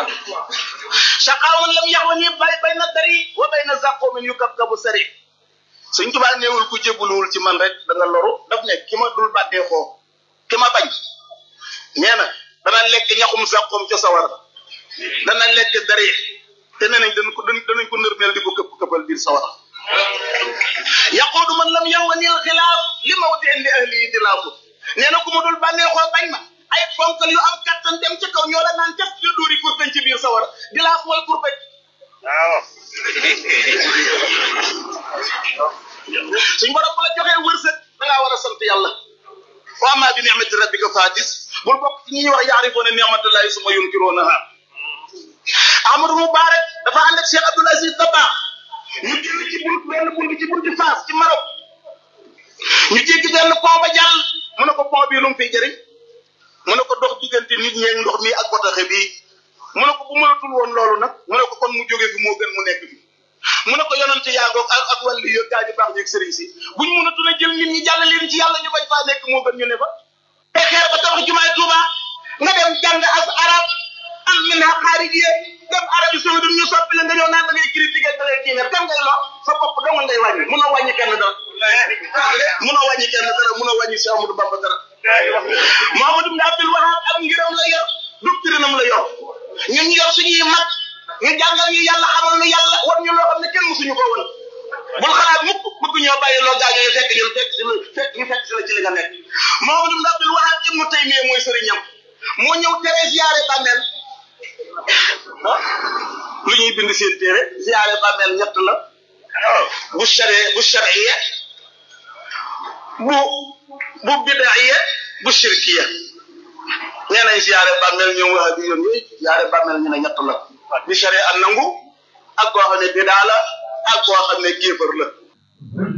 shaqaawan lam yaxwani bay bayna dari wa bayna zaqoomin yu kab kabu sari suñ tubaa néewul ku jébbaluwul ci man rek da nga loru daf ne ki ma dul bàddee xoo ki ma bañ nee na dana lekk ñaxum zaqoom ca sawar dana lekk dari te nee nañ dañ ko danañ ko nërmeel di ko këpp këppal biir sawar yaquudu man lam yaxwani al xilaaf li mawdi li ahli yi dilaafu nee na ku ma dul bànneexoo bañ ma ay ponkal yu am kattan dem ca kaw ñoo la naan cas la dóori kurpeñ ci biir sawar di laaf mooy kurpeñ waaw suñ borom bu la joxee wërsëg da ngaa war a sant yàlla wa amma bi ni'mati rabbika fahadis bul bokk ci ñi ñuy wax yaarifoona ni'matallahi suma yunkirunaha Amadou Moubarak dafa ànd ak Cheikh Abdoul Aziz Dabakh ñu génn ci bunt benn bunt ci bunti Fass ci Maroc ñu jéggi benn pont ba jàll mu ne ko pont bii lu mu fiy jëriñ mu ne ko dox diggante nit ñeeg ndox mi ak botaxe bii mu ne ko bu mënatul woon loolu nag mu ne ko kon mu jóge fi moo gën mu nekk fi mu ne ko yonante yaa ngoog ak ak wàllu yo gaa ñu baax ñeeg sëriñ si buñ mënatul a jël nit ñi jàll leen ci yàlla ñu bañ faa nekk moo gën ñu ne fa te xeer ba tabax jumaay Tuuba nga dem jàng as arab am min ha xaarijiye dem arabi saudi ñu soppi la nga ñëw naan da ngay critiquer da ngay diine dem ngay lo sa bopp dong ngay wàññi munoo wàññi kenn dara munoo wàññi kenn dara munoo wàññi si Amadou Bamba dara Mamadou Ibn Abdul Wahab am ngiram la yor doctrinam la yor ñun ñu yor suñuy mag ñu jàngal ñu yàlla xamal ñu yàlla war ñu loo xam ne kenn musuñu ko woon bul xalaat mukk bëgg ñoo bàyyi loo gaañoo ñu fekk ñu fekk si fekk ñu fekk si la ci li nga nekk Mamadou Ibn Abdul Wahab Ibnu Taymiya mooy sëriñam moo ñëw tere ziyaare bàmmeel lu ñuy bind seen téere ziyaare bàmmeel ñett la bu shari bu shariya bu bu bidaiya bu shirkiya nee nañ ziyaare bàmmeel ñoom wax bi yoon yooyu ziyaare bàmmeel ñu ne ñett la bi sharia an nangu ak koo xam ne bidaa la ak koo xam ne kéefër la